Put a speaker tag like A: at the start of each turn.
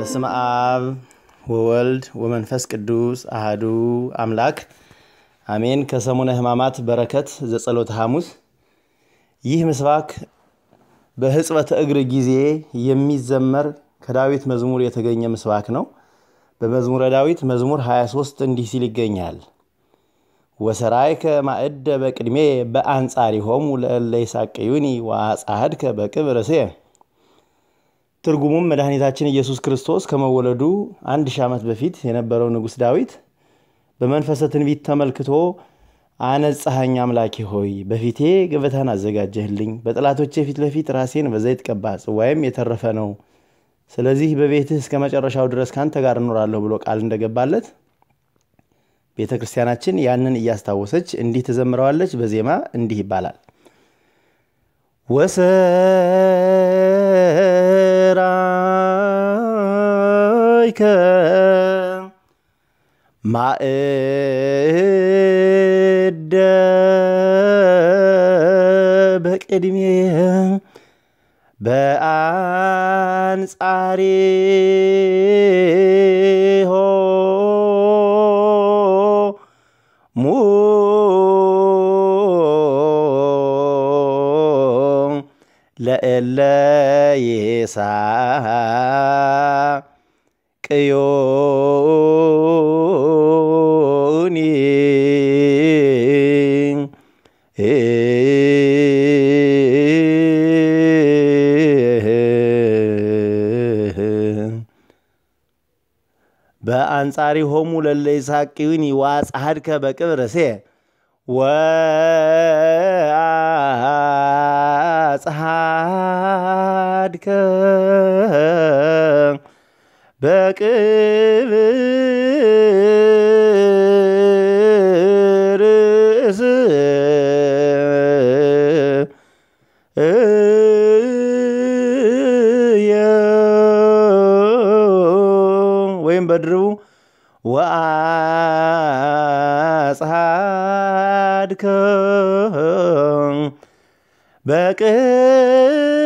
A: በስመ አብ ወወልድ ወመንፈስ ቅዱስ አህዱ አምላክ አሜን። ከሰሙነ ሕማማት በረከት ዘጸሎተ ሐሙስ። ይህ ምስባክ በሕጽበተ እግር ጊዜ የሚዘመር ከዳዊት መዝሙር የተገኘ ምስባክ ነው። በመዝሙረ ዳዊት መዝሙር 23 እንዲህ ሲል ይገኛል። ወሰራይከ ማዕደ በቅድሜ በአንጻሪሆሙ ለእለ ይሳቅዩኒ ወአጻሕድከ በቅብር ርእሴ። ትርጉሙም መድኃኒታችን ኢየሱስ ክርስቶስ ከመወለዱ አንድ ሺህ ዓመት በፊት የነበረው ንጉሥ ዳዊት በመንፈሰ ትንቢት ተመልክቶ አነጻኸኝ አምላኬ ሆይ በፊቴ ገበታን አዘጋጀህልኝ፣ በጠላቶቼ ፊት ለፊት ራሴን በዘይት ቀባ፣ ጽዋዬም የተረፈ ነው። ስለዚህ በቤትህ እስከ መጨረሻው ድረስ ካንተ ጋር እኖራለሁ ብሎ ቃል እንደገባለት ቤተ ክርስቲያናችን ያንን እያስታወሰች እንዲህ ትዘምረዋለች። በዜማ እንዲህ ይባላል። ወሰራይከ ማዕደ በቅድሜ በአንጻሬ ሙ ለእለ ይሳቅዩኒ በአንጻሪሆሙ ለእለ ይሳቅዩኒ ወአጻሕድከ በቅብር ርእሴ ወአጻሕድከ በቅብር ርእስየ ወይም በድርቡ ወአጻሕድከ በቅብር